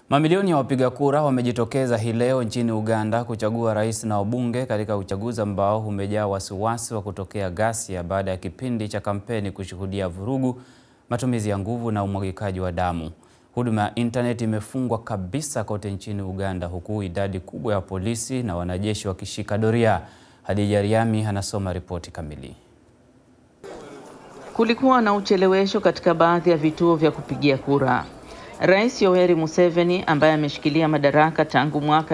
Mamilioni ya wapiga kura wamejitokeza hii leo nchini Uganda kuchagua rais na wabunge katika uchaguzi ambao umejaa wasiwasi wa kutokea ghasia baada ya kipindi cha kampeni kushuhudia vurugu, matumizi ya nguvu na umwagikaji wa damu. Huduma ya intaneti imefungwa kabisa kote nchini Uganda huku idadi kubwa ya polisi na wanajeshi wakishika doria. Hadija Riami anasoma ripoti kamili. Kulikuwa na uchelewesho katika baadhi ya vituo vya kupigia kura. Rais Yoweri Museveni ambaye ameshikilia madaraka tangu mwaka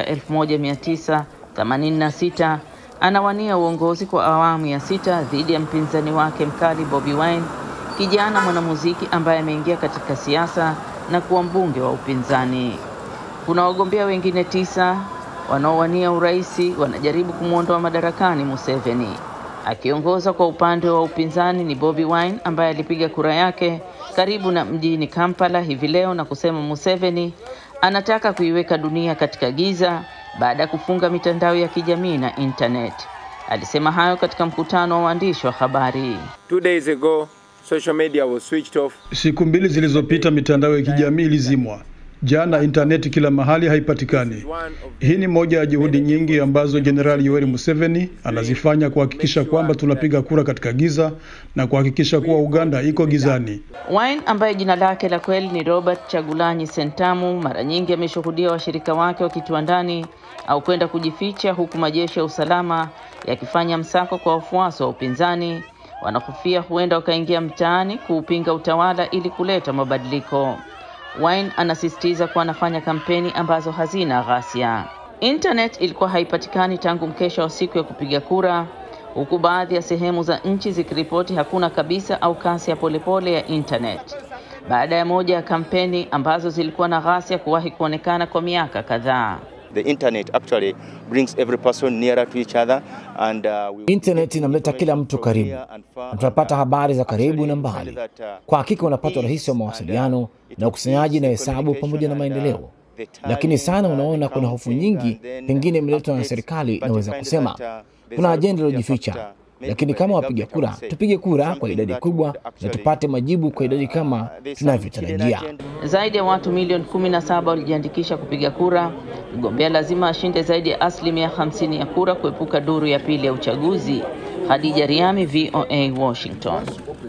1986 anawania uongozi kwa awamu ya sita dhidi ya mpinzani wake mkali Bobi Wine, kijana mwanamuziki ambaye ameingia katika siasa na kuwa mbunge wa upinzani. Kuna wagombea wengine tisa wanaowania uraisi wanajaribu kumwondoa madarakani Museveni. Akiongoza kwa upande wa upinzani ni Bobi Wine ambaye alipiga kura yake karibu na mjini Kampala hivi leo na kusema Museveni anataka kuiweka dunia katika giza baada ya kufunga mitandao ya kijamii na internet. Alisema hayo katika mkutano wa waandishi wa habari. Two days ago, social media was switched off. Siku mbili zilizopita mitandao ya kijamii ilizimwa. Jana intaneti kila mahali haipatikani. Hii ni moja ya juhudi nyingi ambazo Jenerali Yoweri Museveni anazifanya kuhakikisha kwamba tunapiga kura katika giza na kuhakikisha kuwa Uganda iko gizani. Wine ambaye jina lake la kweli ni Robert Chagulanyi Sentamu mara nyingi ameshuhudia washirika wake wakitiwa ndani au kwenda kujificha huku majeshi ya usalama yakifanya msako kwa wafuasi wa upinzani wanahofia huenda wakaingia mtaani kuupinga utawala ili kuleta mabadiliko. Wine anasisitiza kuwa anafanya kampeni ambazo hazina ghasia. Internet ilikuwa haipatikani tangu mkesha wa siku ya kupiga kura, huku baadhi ya sehemu za nchi zikiripoti hakuna kabisa au kasi ya polepole ya internet, baada ya moja ya kampeni ambazo zilikuwa na ghasia kuwahi kuonekana kwa miaka kadhaa. The internet actually brings every person nearer to each other and uh, we Internet inamleta kila mtu karibu na tunapata habari za karibu na mbali. Kwa hakika unapata urahisi wa mawasiliano na ukusanyaji na hesabu pamoja na maendeleo, lakini sana unaona kuna hofu nyingi, pengine imeletwa na serikali. Inaweza kusema kuna ajenda iliyojificha, lakini kama wapiga kura, tupige kura kwa idadi kubwa na tupate majibu kwa idadi kama tunavyotarajia. Zaidi ya watu milioni 17 walijiandikisha kupiga kura. Mgombea lazima ashinde zaidi ya asilimia 50 ya kura kuepuka duru ya pili ya uchaguzi. Khadija Riami, VOA, Washington.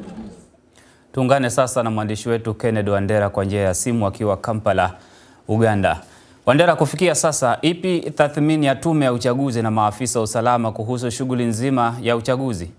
Tuungane sasa na mwandishi wetu Kennedy Wandera kwa njia ya simu akiwa Kampala, Uganda. Wandera, kufikia sasa, ipi tathmini ya tume ya uchaguzi na maafisa wa usalama kuhusu shughuli nzima ya uchaguzi?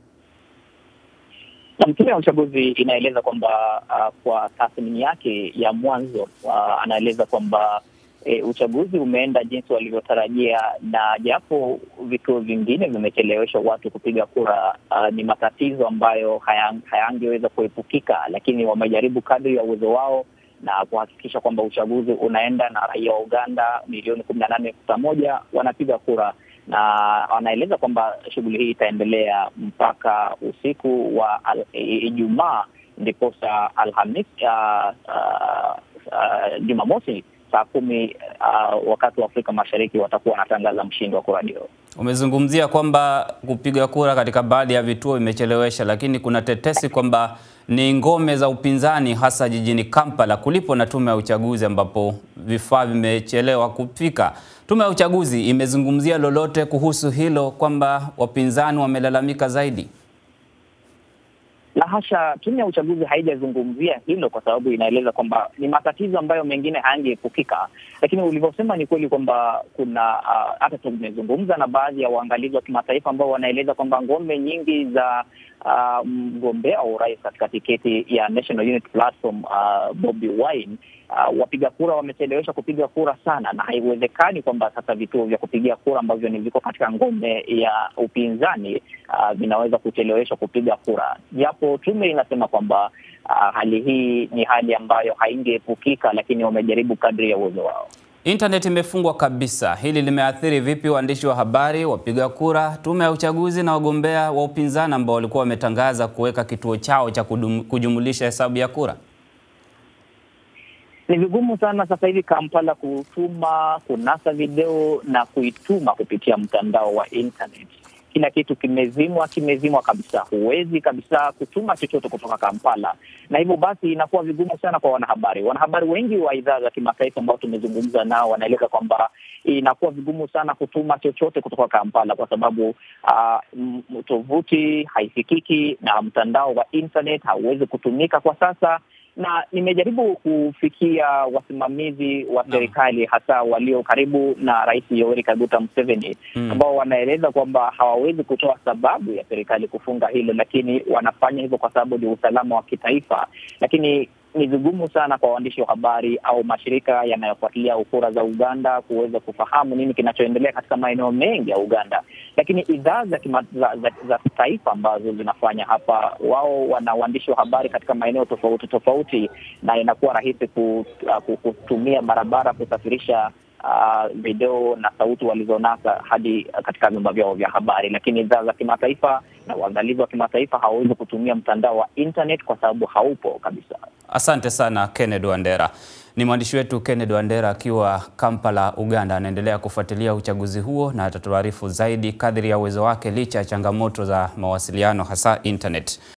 Tume ya uchaguzi inaeleza kwamba uh, kwa tathmini yake ya mwanzo uh, anaeleza kwamba e, uchaguzi umeenda jinsi walivyotarajia, na japo vituo vingine vimecheleweshwa watu kupiga kura, uh, ni matatizo ambayo hayangeweza kuepukika, lakini wamejaribu kadri ya uwezo wao na kuhakikisha kwamba uchaguzi unaenda na raia wa Uganda milioni kumi na nane nukta moja wanapiga kura na wanaeleza kwamba shughuli hii itaendelea mpaka usiku wa Ijumaa, ndiposa Alhamis uh, uh, uh, Jumamosi saa kumi uh, wakati wa Afrika Mashariki watakuwa wanatangaza mshindi wa kura hiyo. Umezungumzia kwamba kupiga kura katika baadhi ya vituo imechelewesha, lakini kuna tetesi kwamba ni ngome za upinzani hasa jijini Kampala kulipo na tume ya uchaguzi ambapo vifaa vimechelewa kufika. Tume ya uchaguzi imezungumzia lolote kuhusu hilo kwamba wapinzani wamelalamika zaidi? La hasha, tume ya uchaguzi haijazungumzia hilo kwa sababu inaeleza kwamba ni matatizo ambayo mengine hayangeepukika, lakini ulivyosema ni kweli kwamba kuna hata uh, tumezungumza na baadhi ya waangalizi wa kimataifa ambao wanaeleza kwamba ngome nyingi za uh, mgombea wa urais katika tiketi ya National Unity Platform uh, Bobi Wine uh, wapiga kura wamechelewesha kupiga kura sana, na haiwezekani kwamba sasa vituo vya kupigia kura ambavyo ni viko katika ngome ya upinzani uh, vinaweza kucheleweshwa kupiga kura, japo tume inasema kwamba uh, hali hii ni hali ambayo haingeepukika, lakini wamejaribu kadri ya uwezo wao. Intaneti imefungwa kabisa. Hili limeathiri vipi waandishi wa habari, wapiga kura, tume ya uchaguzi na wagombea wa upinzani ambao walikuwa wametangaza kuweka kituo chao cha kujumulisha hesabu ya kura? Ni vigumu sana sasa hivi Kampala kutuma, kunasa video na kuituma kupitia mtandao wa internet. kila kitu kimezimwa, kimezimwa kabisa. Huwezi kabisa kutuma chochote kutoka Kampala, na hivyo basi inakuwa vigumu sana kwa wanahabari. Wanahabari wengi wa idhaa za kimataifa ambao tumezungumza nao wanaeleza kwamba inakuwa vigumu sana kutuma chochote kutoka Kampala kwa sababu uh, tovuti haifikiki na mtandao wa internet hauwezi kutumika kwa sasa na nimejaribu kufikia wasimamizi wa serikali hasa walio karibu na Rais Yoweri Kaguta Museveni Mm. ambao wanaeleza kwamba hawawezi kutoa sababu ya serikali kufunga hilo, lakini wanafanya hivyo kwa sababu ni usalama wa kitaifa. Lakini ni vigumu sana kwa waandishi wa habari au mashirika yanayofuatilia kura za Uganda kuweza kufahamu nini kinachoendelea katika maeneo mengi ya Uganda. Lakini idhaa za, kima- za, za, za taifa ambazo zinafanya hapa, wao wana waandishi wa habari katika maeneo tofauti tofauti, na inakuwa rahisi ku, uh, ku- kutumia barabara kusafirisha uh, video na sauti walizonasa hadi katika vyumba vyao vya habari. Lakini idhaa za kimataifa na uangalizi wa kimataifa hawawezi kutumia mtandao wa internet kwa sababu haupo kabisa. Asante sana Kennedy Wandera. Ni mwandishi wetu Kennedy Wandera akiwa Kampala, Uganda. Anaendelea kufuatilia uchaguzi huo na atatuarifu zaidi kadri ya uwezo wake licha ya changamoto za mawasiliano hasa internet.